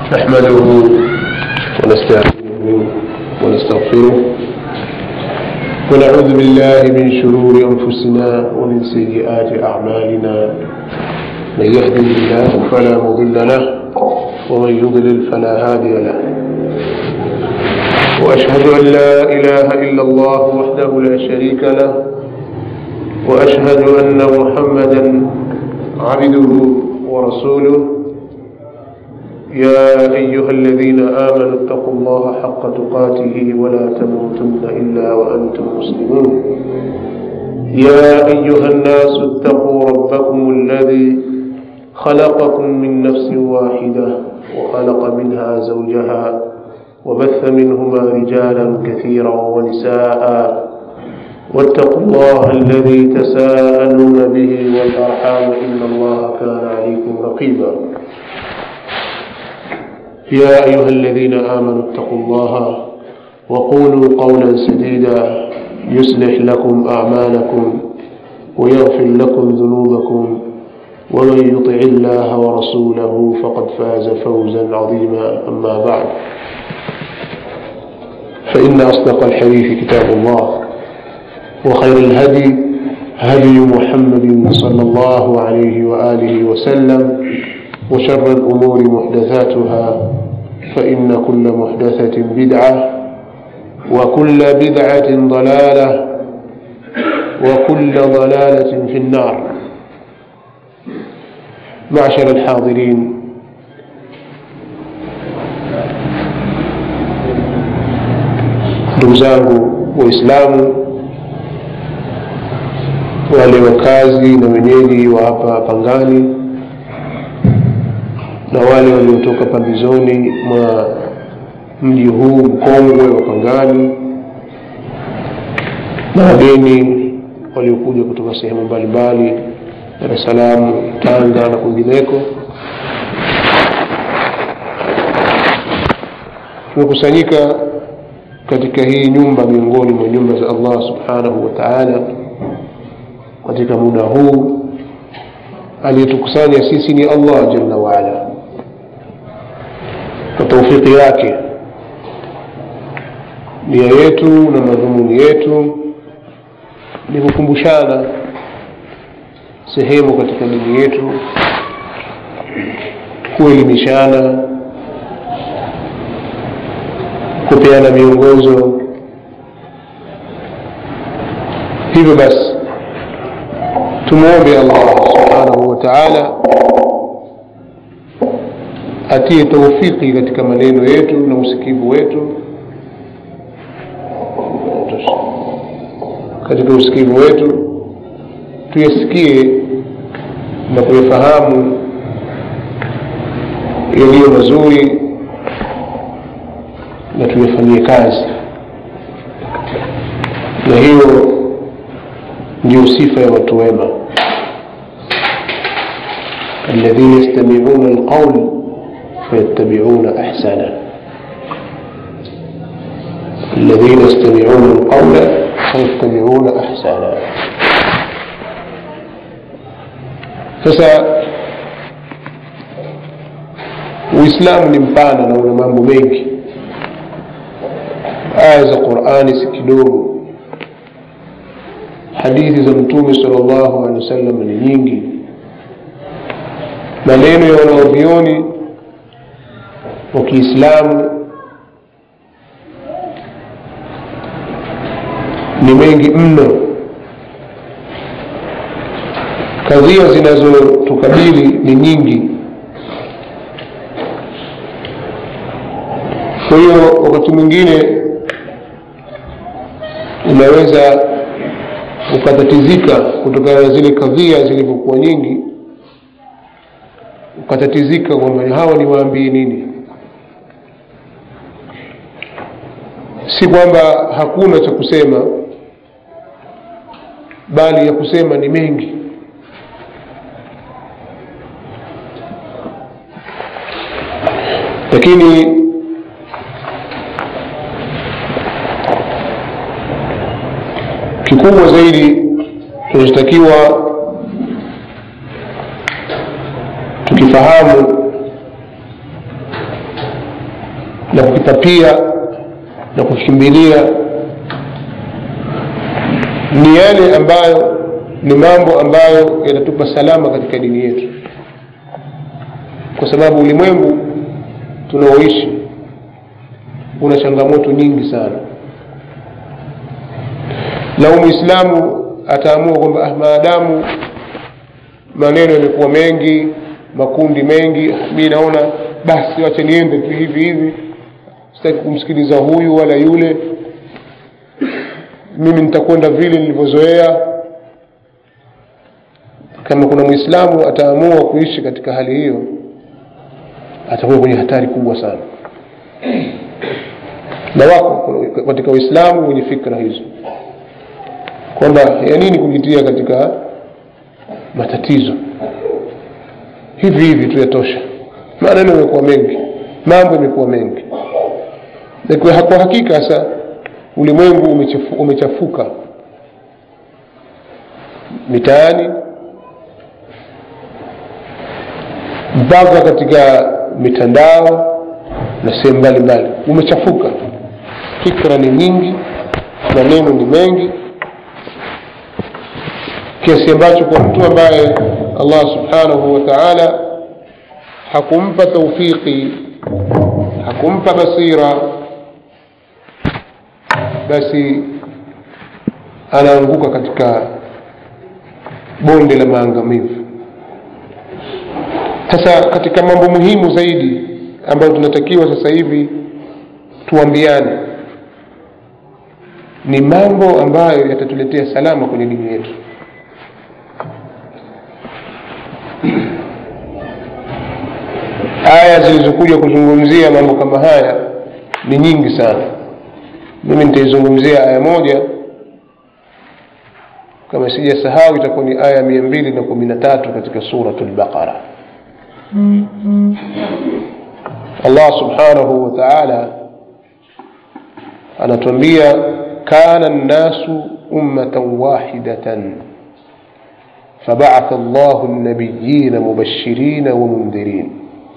نحمده ونستعينه ونستغفره ونعوذ بالله من شرور أنفسنا ومن سيئات أعمالنا من يهده الله فلا مضل له ومن يضلل فلا هادي له وأشهد أن لا إله إلا الله وحده لا شريك له وأشهد أن محمدا عبده ورسوله يا أيها الذين آمنوا اتقوا الله حق تقاته ولا تموتن إلا وأنتم مسلمون يا أيها الناس اتقوا ربكم الذي خلقكم من نفس واحدة وخلق منها زوجها وبث منهما رجالا كثيرا ونساء واتقوا الله الذي تساءلون به والأرحام إن الله كان عليكم رقيبا يا أيها الذين آمنوا اتقوا الله وقولوا قولا سديدا يصلح لكم أعمالكم ويغفر لكم ذنوبكم ومن يطع الله ورسوله فقد فاز فوزا عظيما أما بعد فإن أصدق الحديث كتاب الله وخير الهدي هدي محمد صلى الله عليه وآله وسلم وشر الأمور محدثاتها فإن كل محدثة بدعة وكل بدعة ضلالة وكل ضلالة في النار معشر الحاضرين ndugu zangu waislamu wale wakazi na wenyeji wa hapa pangani na wale waliotoka pambizoni mwa mji huu mkongwe wa pangani na wageni waliokuja kutoka sehemu mbalimbali dar es salaam tanga na kwingineko tumekusanyika katika hii nyumba miongoni mwa nyumba za allah subhanahu wa taala katika muda huu aliyetukusanya sisi ni allah jalla waala kwa taufiki yake nia yetu na madhumuni yetu ni kukumbushana sehemu katika dini yetu kuelimishana kupeana miongozo hivyo basi tumwombe allah subhanahu wa taala atie taufiki katika maneno yetu na usikivu wetu katika usikivu wetu tuyasikie na kuyafahamu yaliyo mazuri na tuyafanyie kazi na hiyo ndio sifa ya watu wema alladhina yastamiuna alqaul فيتبعون أحسنه الذين يستمعون القول فيتبعون أحسنه sasa uislamu ni mpana na una mambo mengi aya za qurani si kidogo hadithi za mtume sal llahu alehi wa sallam ni nyingi maneno ya wanaovioni wa kiislamu ni mengi mno kadhia zinazotukabili ni nyingi kwa hiyo wakati mwingine unaweza ukatatizika kutokana na zile kadhia zilivyokuwa nyingi ukatatizika kwamba hawa ni waambii nini si kwamba hakuna cha kusema bali ya kusema ni mengi lakini kikubwa zaidi tunachotakiwa tukifahamu na kukipapia na kukimbilia ni yale ambayo ni mambo ambayo yanatupa salama katika dini yetu kwa sababu ulimwengu tunaoishi una changamoto nyingi sana lau mwislamu ataamua kwamba ah, maadamu maneno yamekuwa mengi makundi mengi mi naona basi wache niende tu hivi hivi sitaki kumsikiliza huyu wala yule mimi nitakwenda vile nilivyozoea kama kuna mwislamu ataamua kuishi katika hali hiyo atakuwa kwenye hatari kubwa sana na wako katika waislamu wenye fikra hizo kwamba ya nini kujitia katika matatizo hivi hivi tu yatosha maneno yamekuwa mengi mambo yamekuwa mengi na kwa hakika sasa ulimwengu umechafu, umechafuka mitaani mpaka katika mitandao na sehemu mbalimbali umechafuka fikra ni nyingi maneno ni mengi kiasi ambacho kwa mtu ambaye allah subhanahu wa taala hakumpa taufiki hakumpa basira basi anaanguka katika bonde la maangamivu sasa katika mambo muhimu zaidi ambayo tunatakiwa sasa hivi tuambiane ni mambo ambayo yatatuletea salama kwenye dini yetu aya zilizokuja kuzungumzia mambo kama haya ni nyingi sana mimi nitaizungumzia aya moja kama sijasahau itakuwa ni aya mia mbili na kumi na tatu katika suratu lbaqara allah subhanahu wa taala anatuambia kana nnasu ummatan wahidatan فبعث الله النبيين مبشرين ومنذرين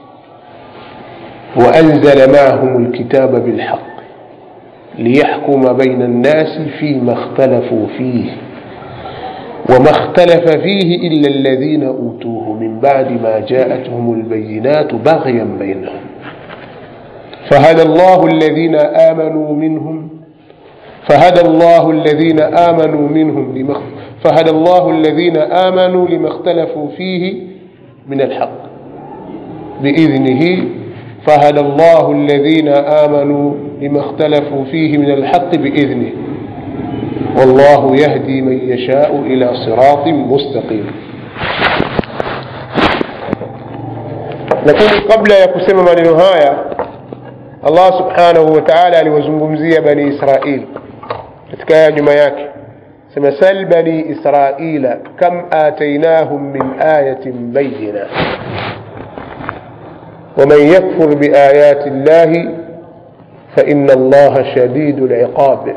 وأنزل معهم الكتاب بالحق ليحكم بين الناس فيما اختلفوا فيه وما اختلف فيه إلا الذين أوتوه من بعد ما جاءتهم البينات بغيا بينهم فهدى الله الذين آمنوا منهم فهدى الله الذين آمنوا منهم لما فهدى الله الذين آمنوا لما اختلفوا فيه من الحق بإذنه فهدى الله الذين آمنوا لما اختلفوا فيه من الحق بإذنه والله يهدي من يشاء إلى صراط مستقيم lakini kabla ya kusema maneno haya allah subhanahu wa taala aliwazungumzia bani israil katika aya nyuma yake sema sal bani israila kam atainahum min ayatin bayina ومن يكفر بآيات الله فإن الله شديد العقاب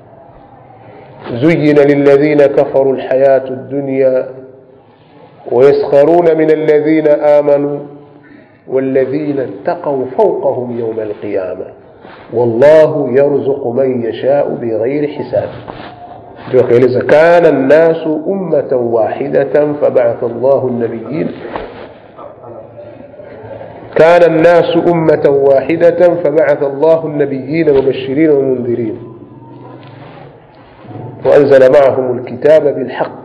زين للذين كفروا الحياة الدنيا ويسخرون من الذين آمنوا والذين اتقوا فوقهم يوم القيامة والله يرزق من يشاء بغير حساب كان الناس أمة واحدة فبعث الله النبيين كان الناس أمة واحدة فبعث الله النبيين مبشرين ومنذرين وأنزل معهم الكتاب بالحق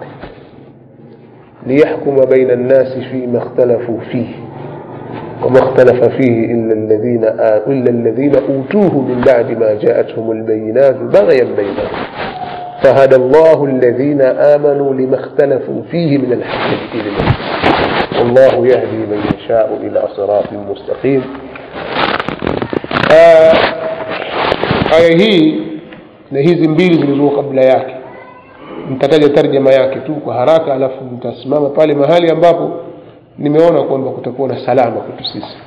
ليحكم بين الناس فيما اختلفوا فيه وما اختلف فيه إلا الذين إلا الذين أوتوه من بعد ما جاءتهم البينات بغيا بينهم فهدى الله الذين آمنوا لما اختلفوا فيه من الحق بإذنه والله يهدي من يشاء إلى صراط مستقيم aya hii na hizi mbili zilizokuwa kabla yake nitataja tarjama yake tu kwa haraka alafu nitasimama pale mahali ambapo nimeona kwamba kutakuwa na salama kwetu sisi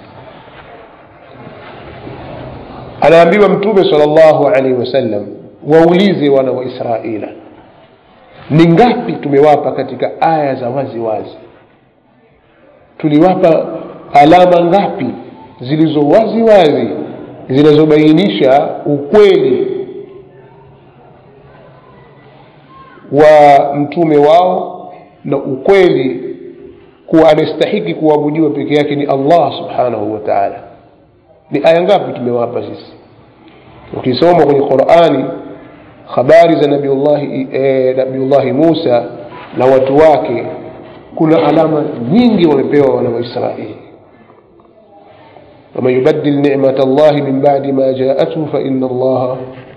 anaambiwa mtume sal llahu alaihi wasallam waulize wana wa israila ni ngapi tumewapa katika aya za wazi wazi tuliwapa alama ngapi zilizo wazi wazi zinazobainisha ukweli wa mtume wao na ukweli kuwa anastahiki kuabudiwa peke yake ni allah subhanahu wa taala ni aya ngapi tumewapa sisi ukisoma kwenye qurani habari za nabiullahi e, nabiullahi musa na watu wake kuna alama nyingi wamepewa wana waisraeli waman yubadil nimat llahi min badi ma jaathu faina allaha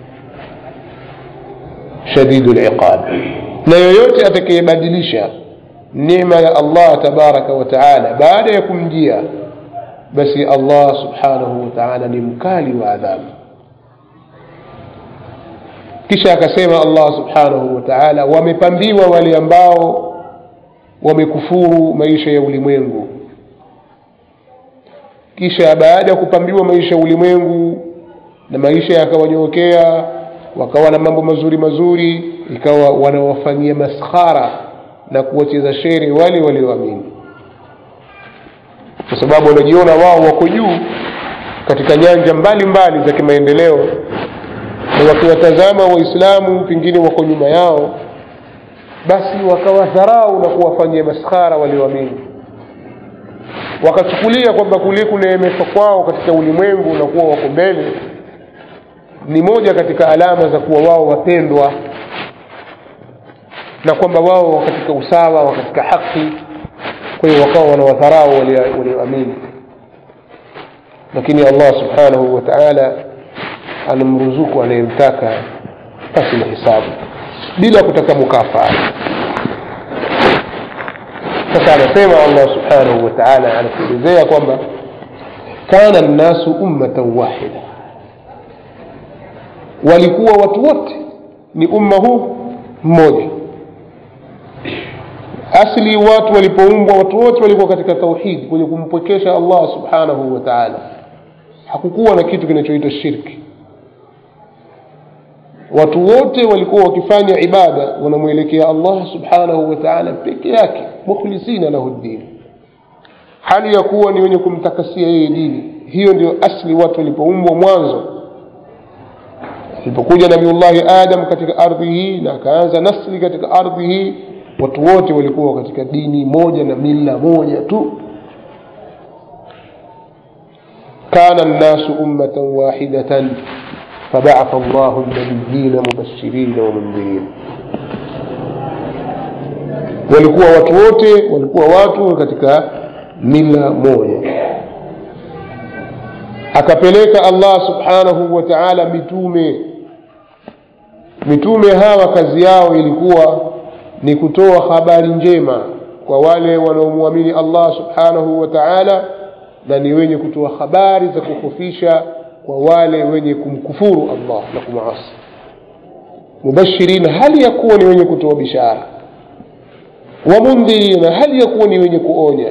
shadidu liqab na yoyote atakayebadilisha nema ya allah tabaraka wa taala baada ya kumjia basi allah subhanahu wa taala ni mkali wa adhabu kisha akasema allah subhanahu wa taala wamepambiwa wale ambao wamekufuru maisha ya ulimwengu kisha baada ya kupambiwa maisha ya ulimwengu na maisha yakawanyookea wakawa na mambo mazuri mazuri ikawa wanawafanyia maskhara na kuwacheza shere wale walioamini kwa sababu wanajiona wao wako juu katika nyanja mbalimbali za kimaendeleo na wakiwatazama waislamu pengine wako nyuma yao basi wakawadharau na kuwafanyia maskhara walioamini wakachukulia kwamba kule kuneemeshwa kwao katika ulimwengu na kuwa wako mbele ni moja katika alama za kuwa wao wapendwa na kwamba wao wa katika usawa wa katika haki kwa hiyo wakawa wanawadharau walioamini lakini allah subhanahu wa taala anamruzuku anayemtaka pasi na hisabu bila kutaka mukafaa sasa anasema allah subhanahu wa taala anatuelezea kwamba kana nnasu ummatan wahida walikuwa watu wote ni umma huu mmoja asli watu walipoumbwa watu wote walikuwa katika tauhidi kwenye kumpwekesha allah subhanahu wa taala hakukuwa na kitu kinachoitwa shirki watu wote walikuwa wakifanya ibada wanamwelekea allah subhanahu wa taala peke yake mukhlisina lahu ddini hali ya kuwa ni wenye kumtakasia yeye dini hiyo ndio asli watu walipoumbwa mwanzo alipokuja nabiullahi adam katika ardhi hii na akaanza nasli katika ardhi hii watu wote walikuwa katika dini moja na mila moja tu kana nnasu ummatan wahidatan فبعث الله النبيين مبشرين ومنذرين walikuwa watu wote walikuwa watu katika mila moja akapeleka allah subhanahu wa taala mitume mitume hawa kazi yao ilikuwa ni kutoa habari njema kwa wale wanaomwamini allah subhanahu wa taala na ni wenye kutoa habari za kuhofisha kwa wale wenye kumkufuru allah na kumasi mubashirina hali ya kuwa ni wenye kutoa bishara wamundhirina hali ya kuwa ni wenye kuonya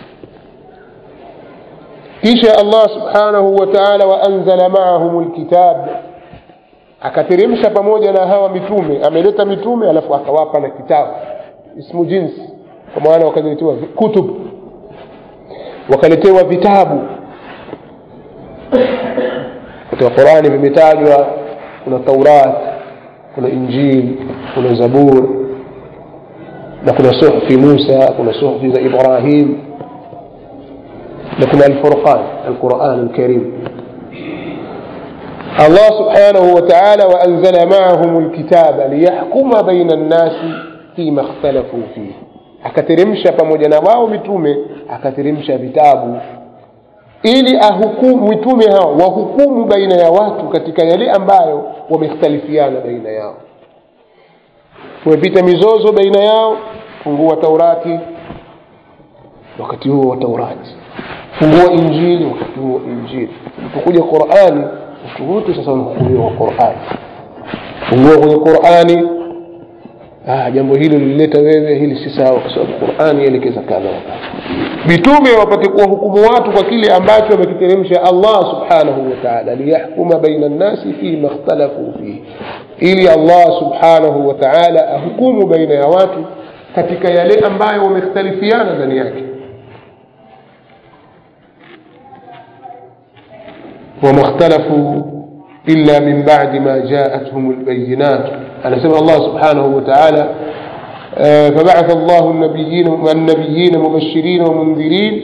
kisha allah subhanahu wa taala waanzala maahum lkitab akateremsha pamoja na hawa mitume ameleta mitume alafu akawapa na kitabu ismu jinsi kwa maana wakaletewa kutub wakaletewa vitabu katika qurani vimetajwa kuna taurat kuna injili kuna zabur na kuna suhfi musa kuna suhfi za ibrahim na kuna alfurqan alquran alkarim الله سبحانه وتعالى وأنزل معهم الكتاب ليحكم بين الناس فيما اختلفوا فيه akateremsha pamoja na wao mitume akateremsha vitabu ili ahukumu mitume hao wahukumu baina ya watu katika yale ambayo wamekhtalifiana baina yao wamepita mizozo baina yao fungua taurati wakati huo wa taurati fungua injili wakati huo injili ulipokuja qurani watu wote sasa wanahukumiwa kwa qurani fungua kwenye qurani ah, jambo hili lilileta wewe hili si sawa kwa sababu qurani yaelekeza kadha mitume wapate kuwahukumu watu kwa kile ambacho wamekiteremsha allah subhanahu wa taala liyahkuma baina nnasi fima ikhtalafu fihi ili allah subhanahu wa taala ahukumu baina ya watu katika yale ambayo wamekhtalifiana ndani yake وما اختلفوا إلا من بعد ما جاءتهم البينات أنا سمع الله سبحانه وتعالى آه، فبعث الله النبيين النبيين مبشرين ومنذرين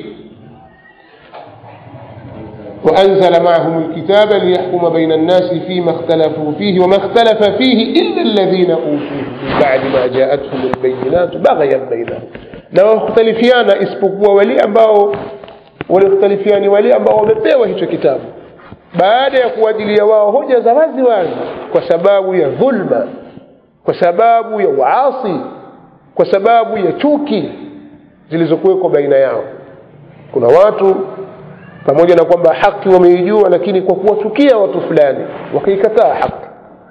وأنزل معهم الكتاب ليحكم بين الناس فيما اختلفوا فيه وما اختلف فيه إلا الذين أوتوه من بعد ما جاءتهم البينات بغيا بينهم na wakhtalifiana isipokuwa wale ambao waliokhtalifiani wale ambao wamepewa hicho kitabu baada ya kuwajilia wao hoja za wazi wazi kwa sababu ya dhulma kwa sababu ya uasi kwa sababu ya chuki zilizokuwekwa baina yao kuna watu pamoja na kwamba haki wameijua lakini kwa kuwachukia watu fulani wakaikataa haki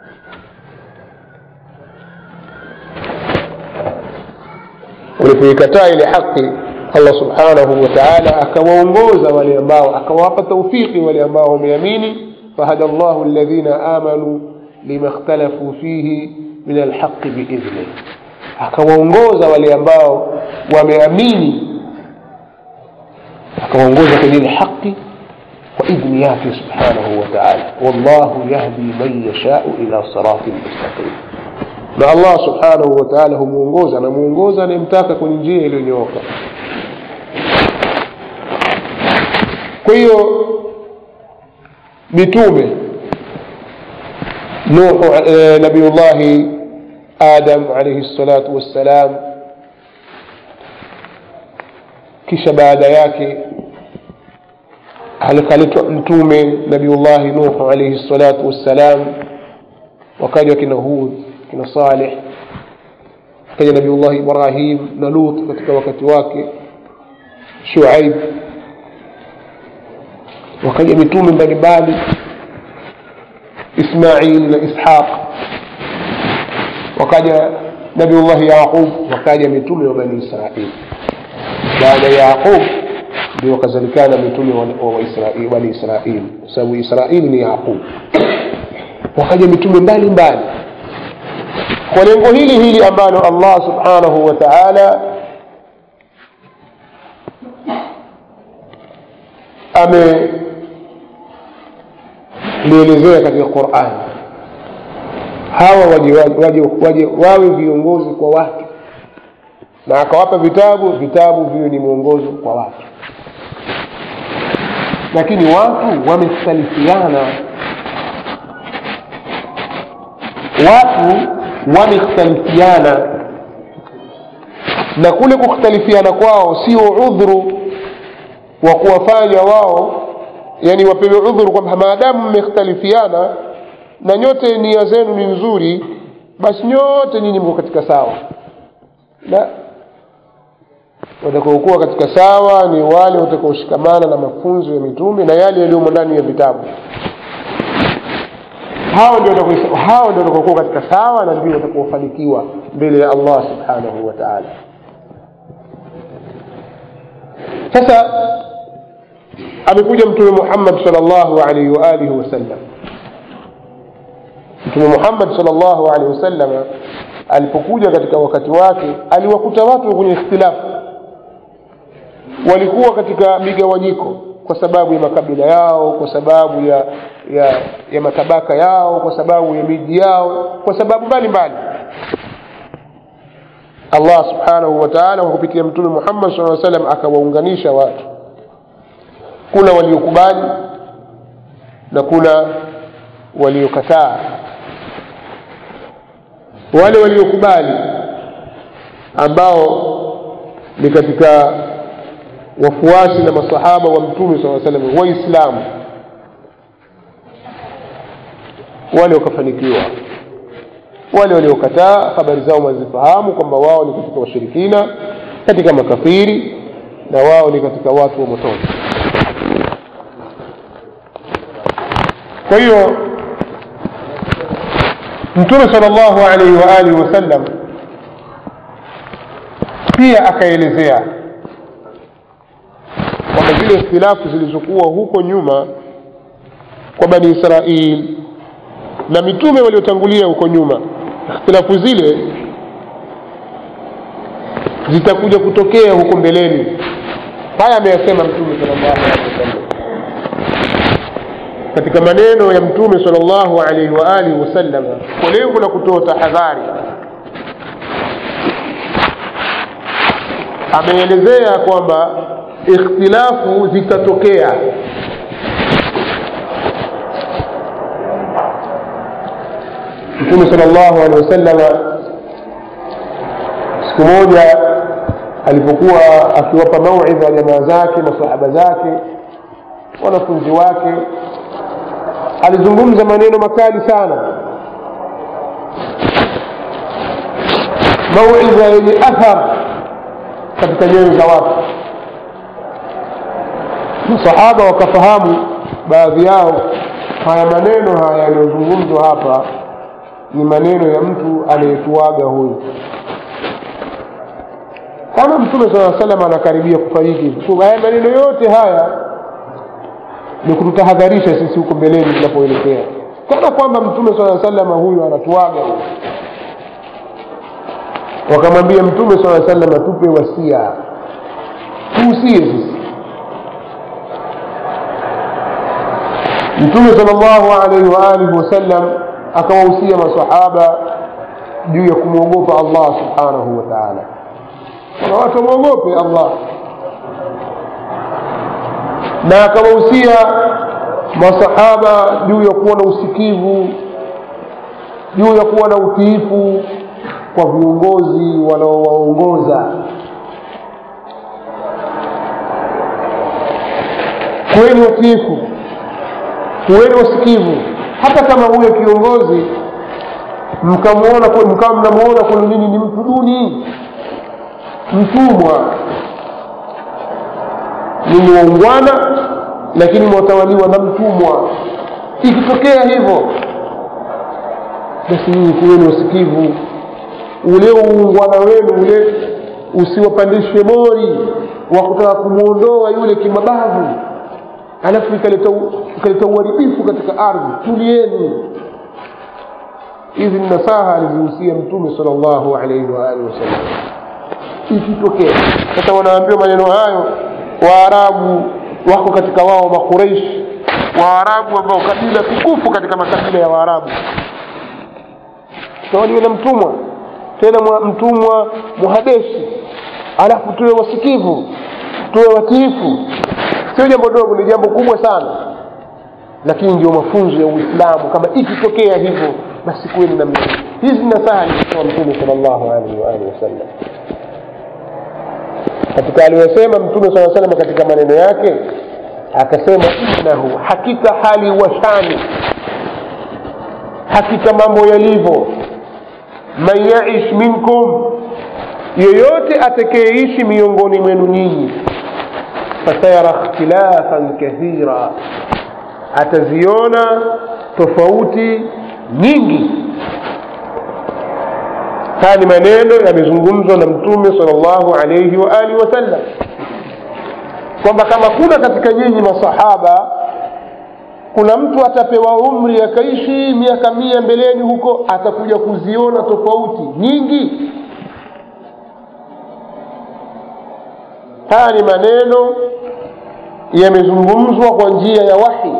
walipoikataa ile haki allah subhanahu wa taala akawaongoza wale ambao akawapa taufiki wale ambao wameamini fahada llahu alladhina amanu lima ikhtalafu fihi min alhaqi biidhnih akawaongoza wale ambao wameamini akawaongoza kwenye ile haki kwa idhni yake subhanahu wa taala wallahu yahdi man yashau ila siratin mustaqim na allah subhanahu wa taala humuongoza anamuongoza anayemtaka kwenye njia iliyonyooka kwa hiyo mitume nuhu eh, nabiyullahi adam alaihi salatu wassalam kisha baada yake alikaletwa mtume nabiullahi nuhu alaihi salatu wassalam wakaja kina hud kina saleh akaja nabiullahi ibrahim na lut katika wakati wake shuaib wakaja mitume mbalimbali ismail na ishaq wakaja nabiullahi yaqub wakaja mitume wa bani israil baada ya yaqub ndio wakazalikana mitume wa- wa Israeli- bani israili kwa sababu israili ni yaqub wakaja mitume mbalimbali kwa lengo hili hili ambalo allah subhanahu wa taala amelielezea katika quran hawa waje, waje, waje wawe viongozi kwa watu na akawapa vitabu vitabu viwe ni mwongozo kwa watu lakini watu wamekhtalifiana watu wamekhtalifiana na kule kukhtalifiana kwao sio udhuru wa kuwafanya wao yani wapewe udhuru kwamba maadamu mmekhtalifiana na nyote nia zenu ni nzuri basi nyote nyinyi mko katika sawa la watakaokuwa katika sawa ni wale watakaoshikamana na mafunzo ya mitume na yale yaliyomo ndani ya vitabu hao ndio watakao- hao ndio watakaokuwa katika sawa na ndio watakaofanikiwa mbele ya allah subhanahu wa taala sasa amekuja mtume muhammad salllahu alaihi waalihi wasallam mtume muhammad salllahu alaihi wasallam alipokuja katika wakati wake aliwakuta watu kwenye ikhtilafu walikuwa katika migawanyiko kwa sababu ya makabila yao kwa sababu ya ya, ya matabaka yao kwa sababu ya miji yao kwa sababu mbalimbali allah subhanahu wa taala kwa kupitia mtume muhammad saa salam akawaunganisha watu kuna waliokubali na kuna waliokataa wale waliokubali ambao ni katika wafuasi na masahaba wa mtume saa salam waislamu wale wakafanikiwa wale waliokataa habari zao wazifahamu kwamba wao ni katika washirikina katika makafiri na wao ni katika watu wa motoni kwa hiyo mtume sal llahu alaihi wa alihi wasallam pia akaelezea kwamba zile ikhtilafu zilizokuwa huko nyuma kwa bani israil na mitume waliotangulia huko nyuma ikhtilafu zile zitakuja kutokea huko mbeleni haya ameyasema mtume sal llahu alehi wasallam katika maneno ya mtume salllahu alaihi wa alihi wasallam kwa lengo la kutoa tahadhari ameelezea kwamba ikhtilafu zitatokea mtume salllahu alehi wasalama siku moja alipokuwa akiwapa mauidha jamaa zake masahaba zake wanafunzi wake alizungumza maneno makali sana mauidha yenye athar katika nyoyo za watu masahaba wakafahamu baadhi yao haya maneno haya yaliyozungumzwa hapa ni maneno ya mtu aliyetuaga huyu kama mtume saa salam anakaribia kufariki haya maneno yote haya ni kututahadharisha sisi huko mbeleni tunapoelekea kana kwamba mtume saa salama huyu anatuaga wakamwambia mtume saa salam atupe wasia tuusie sisi mtume sal llahu alaihi waalihi wasallam akawahusia masahaba juu ya kumwogopa allah subhanahu wa taala kuna watu wamwogope allah na akawahusia masahaba juu ya kuwa na usikivu juu ya kuwa na utiifu kwa viongozi wanaowaongoza kuweni watiifu kuweni wasikivu hata kama huyo kiongozi mkamwona mkawa mnamuona kwenu nini ni mtu duni mtumwa ninyi waungwana lakini mwatawaliwa na mtumwa ikitokea hivyo basi nyinyi kuweni wasikivu ule uungwana wenu ule usiwapandishe mori wa kutaka kumwondoa yule kimabavu alafu ikaleta uharibifu katika ardhi tulieni hizi ni nasaha alizihusia mtume sal llahu alaihi waalihi wasallam ikitokea sasa wanaambiwa maneno hayo waarabu wako katika wao makureishi waarabu ambao kabila tukufu katika makabila ya waarabu tawaliwe na mtumwa tena mtumwa muhabeshi alafu tuwe wasikivu tuwe watiifu sio jambo dogo ni jambo kubwa sana lakini ndio mafunzo ya uislamu kama ikitokea hivyo basi kuweni namna hizi nasaha alizitoa mtume sal llahu alaihi waalihi wasallam katika aliyosema mtume saa salam katika maneno yake akasema innahu hakika hali washani hakika mambo yalivyo man yaish minkum yoyote atakayeishi miongoni mwenu nyinyi fasayara ikhtilafan kathira ataziona tofauti nyingi haya ni maneno yamezungumzwa na mtume sal llahu alaihi wa alihi wasallam kwamba kama kuna katika nyinyi masahaba kuna mtu atapewa umri akaishi miaka mia mbeleni huko atakuja kuziona tofauti nyingi haya ni maneno yamezungumzwa kwa njia ya wahi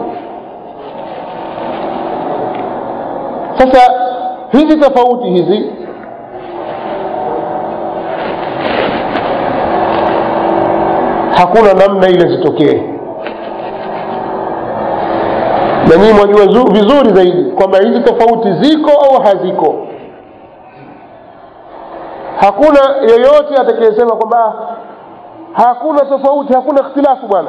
sasa hizi tofauti hizi hakuna namna ile zitokee na nyinyi mwajua vizuri zaidi kwamba hizi tofauti ziko au haziko hakuna yeyote atakayesema kwamba hakuna tofauti hakuna ikhtilafu bwana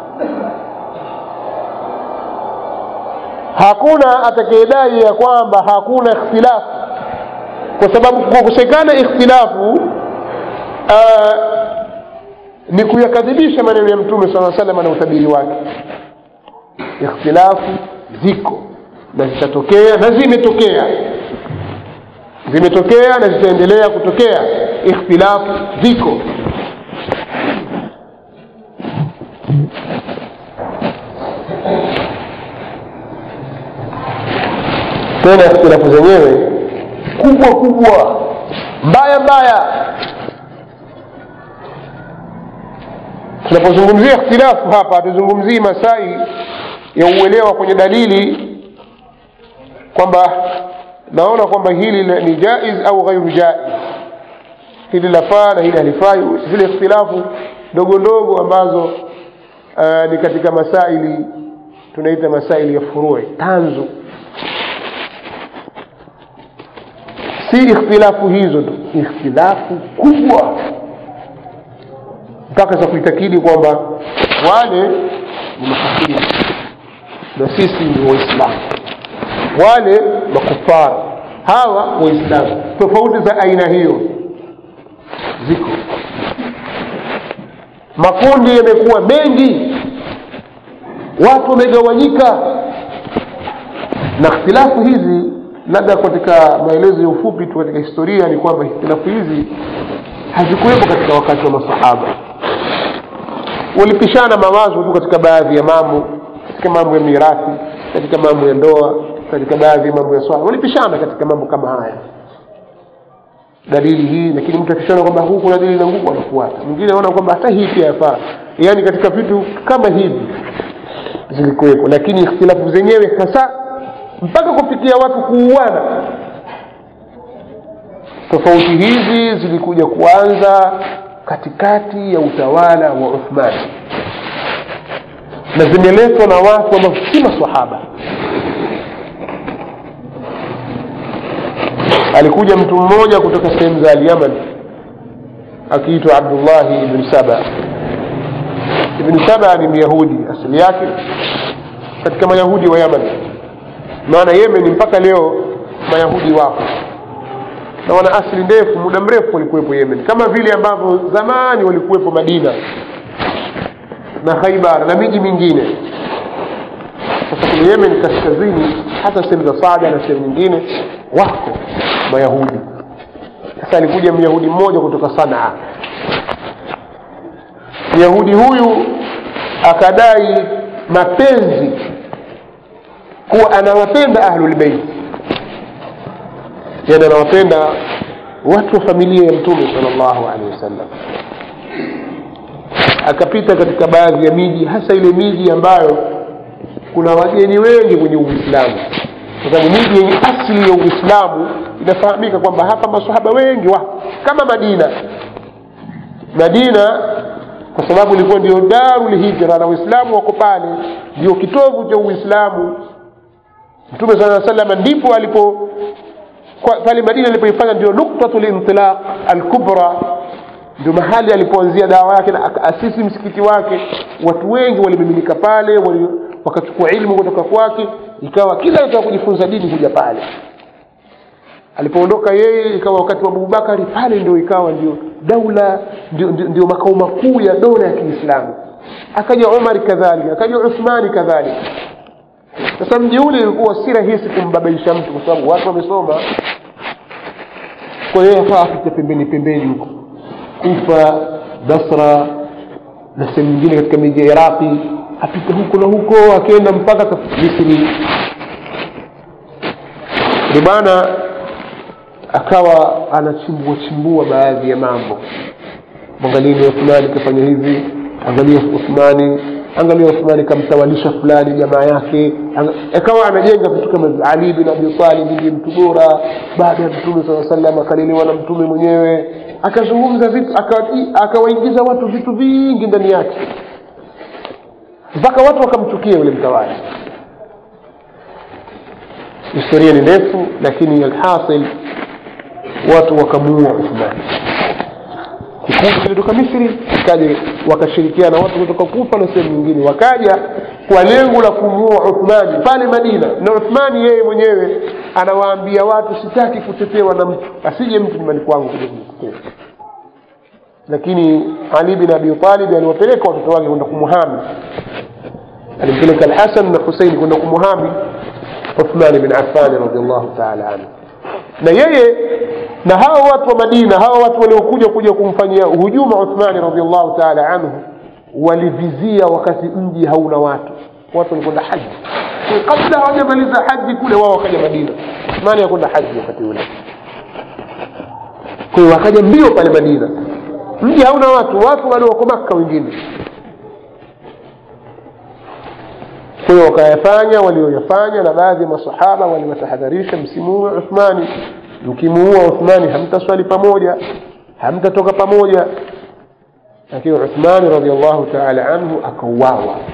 hakuna atakayedai ya kwamba hakuna ikhtilafu kwa sababu kukosekana ikhtilafu uh, ni kuyakadhibisha maneno ya mtume saa salama na utabiri wake ikhtilafu ziko na zitatokea na zimetokea zimetokea na zitaendelea kutokea ikhtilafu ziko tena ikhtilafu zenyewe kubwa kubwa mbaya mbaya tunapozungumzia ikhtilafu hapa hatuzungumzii masai ya uelewa kwenye dalili kwamba naona kwamba hili ni jaiz au ghairu jaiz hili lafaa na hili halifai zile ikhtilafu ndogo ndogo ambazo uh, ni katika masaili tunaita masaili ya furui tanzu si ikhtilafu hizo tu ikhtilafu kubwa mpaka za kuitakidi kwamba wale ni makafiri na sisi ni waislamu wale makufara hawa waislamu tofauti za aina hiyo ziko makundi yamekuwa mengi watu wamegawanyika na ikhtilafu hizi labda katika maelezo ya ufupi tu katika historia ni kwamba ikhtilafu hizi hazikuwepo katika wakati wa masahaba walipishana mawazo tu katika baadhi ya mambo katika mambo ya mirathi katika mambo ya ndoa katika baadhi ya mambo ya swala walipishana katika mambo kama haya dalili hii lakini mtu akishaona kwamba huu kuna dalili na nguvu anafuata mwingine anaona kwamba hata hii pia yafaa yaani katika vitu kama hivi zilikuwepo lakini ikhtilafu zenyewe hasa mpaka kufikia watu kuuana tofauti hizi zilikuja kuanza katikati ya utawala wa uthmani na zimeletwa na watu ambao si masahaba alikuja mtu mmoja kutoka sehemu za alyaman akiitwa abdullahi ibn saba ibn saba ni myahudi asili yake katika mayahudi wa yaman maana yemen mpaka leo mayahudi wapo na wana asili ndefu muda mrefu walikuwepo yemen kama vile ambavyo zamani walikuwepo madina na khaibar na miji mingine sasa kule yemen kaskazini hata sehemu za sada na sehemu nyingine wako mayahudi sasa alikuja myahudi mmoja kutoka sanaa myahudi huyu akadai mapenzi kuwa anawapenda ahlulbeiti yani anawapenda watu wa familia ya mtume sal llahu alehi wasallam akapita katika baadhi ya miji hasa ile miji ambayo kuna wageni wengi kwenye uislamu kwa sababu miji yenye asili ya uislamu inafahamika kwamba hapa masahaba wengi wa kama madina madina kwa sababu ilikuwa ndio darul hijra na waislamu wako pale ndio kitovu cha uislamu mtume saa salama ndipo alipo pale madina alipoifanya ndio nuktatu lintilaq alkubra ndio mahali alipoanzia dawa yake na akaasisi msikiti wake watu wengi walimiminika pale wali, wakachukua ilmu kutoka kwake ikawa kila mtu kujifunza dini kuja pale alipoondoka yeye ikawa wakati wa abubakari pale ndio ikawa ndio daula ndio, ndio, ndio makao makuu ya dola ya kiislamu akaja umari kadhalika akaja uthmani kadhalika sasa mji ule ulikuwa si rahisi kumbabaisha mtu kwa sababu watu wamesoma kwa hiyo afaa apite pembeni pembeni huko kufa basra na sehemu nyingine katika miji ya iraqi apite huko na huko akienda mpaka misri ni bwana akawa anachimbua chimbua baadhi ya mambo mwangalieni uthmani kafanya hivi angalia uthmani angalia uthmani kamtawalisha fulani jamaa yake akawa anajenga vitu kama ali bin abi talib ndiye mtu bora baada ya mtume saa salam akalelewa na mtume mwenyewe akazungumza vitu akawaingiza watu vitu vingi ndani yake mpaka watu wakamchukia yule mtawala historia ni ndefu lakini alhasil watu wakamuua uthmani kikundi kilitoka misri kaja wakashirikiana watu kutoka kufa na sehemu nyingine wakaja kwa lengo la kumuua uthmani pale madina na uthmani yeye mwenyewe anawaambia watu sitaki kutetewa na mtu asije mtu nyumbani kwangu kuja kunitetea lakini ali bin abi talib aliwapeleka watoto wake kwenda kumuhami alimpeleka alhasan na husein kwenda kumuhami uthmani bin affani radiallahu taala anhu na yeye na hawa watu wa madina hawa watu waliokuja kuja kumfanyia hujuma uthmani radiallahu taala anhu walivizia wakati mji hauna watu watu walikwenda haji kabla hawajamaliza haji kule wao wakaja madina uthmani yakwenda haji wakati ule kwa hiyo wakaja mbio pale madina mji hauna watu watu bado wako makka wengine kwa hiyo wakayafanya walioyafanya na baadhi ya masahaba waliwatahadharisha msimuue uthmani mkimuua uthmani hamtaswali pamoja hamtatoka pamoja lakini uthmani radiallahu taala anhu akauawa